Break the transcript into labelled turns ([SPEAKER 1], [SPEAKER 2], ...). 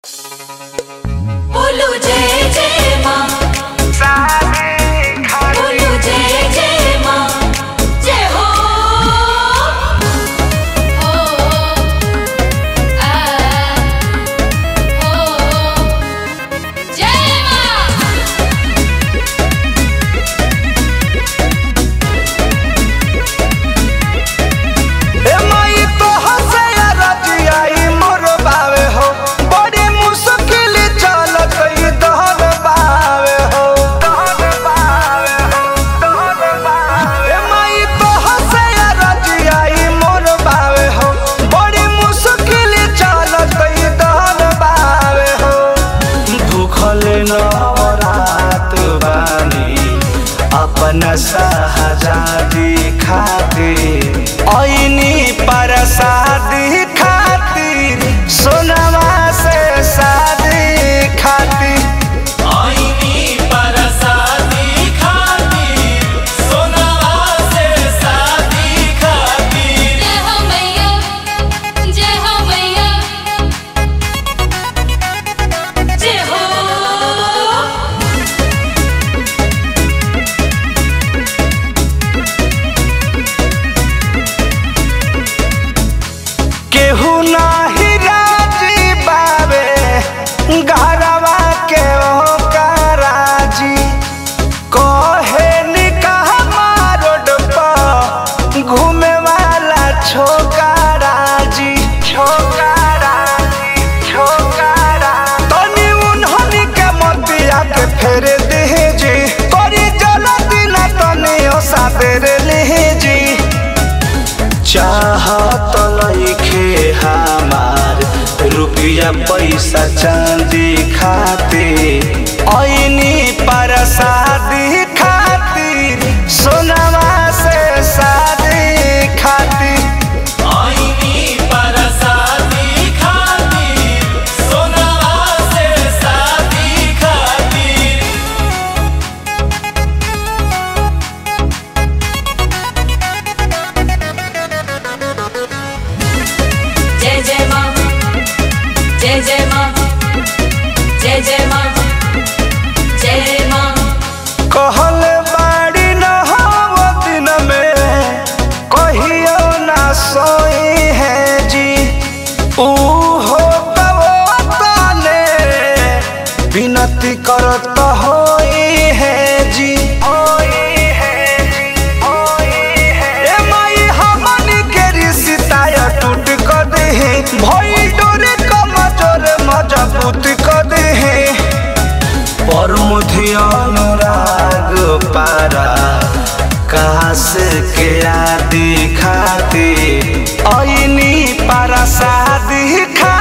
[SPEAKER 1] बोलो जय जय माँ बोलो जय जय माँ जय हो हो आ हो जय माँ
[SPEAKER 2] ए माई तो हसे रजियाई मोर बावे हो बड़ी मुश्किल चलत ई दहर बावे हो दहर बावे हो दहर बावे ए माई तो हसे रजियाई मोर बावे हो बड़ी मुश्किल चलत ई दहर बावे हो भूखल नवरात बानी अपन सहजादी खातिर ऐनी परसादी खातिर सोनवा से शादी खातिर
[SPEAKER 3] आईनी परसादी खातिर सोनावा से शादी खातिर
[SPEAKER 1] जय हो मैया जय हो मैया जय हो
[SPEAKER 2] केहू नाही राजी बावे घरवा के हो कराजी कहे निकाह रोड पर घूमे वाला छोकरा जी छोकरा जी छोकरा तनी उन्हनी के मतिया के फेर दे जी करी जल्दी ना तनी ओ साबेर ले जी चाहत लइखे हमार रुपया पैसा चांदी खाते ऐनी परसादी खातिर सोनवा से शादी खातिर
[SPEAKER 3] आईनी परसादी खातिर सोनावा से शादी खातिर
[SPEAKER 1] जय जय माँ जय जय माँ जय जय माँ जय माँ
[SPEAKER 2] कहल बाड़ी न हो दिन में कहियो ना सोई है जी ऊ हो तब तने विनती करत होई है जी होई है जी होई है ए माई हमनी के रिश्ता या टूट कर दे भई डोरे कमजोर मजबूत कर दे पर मुझे अनुराग पारा काश के आदि खाती ऐनी पारा शादी खा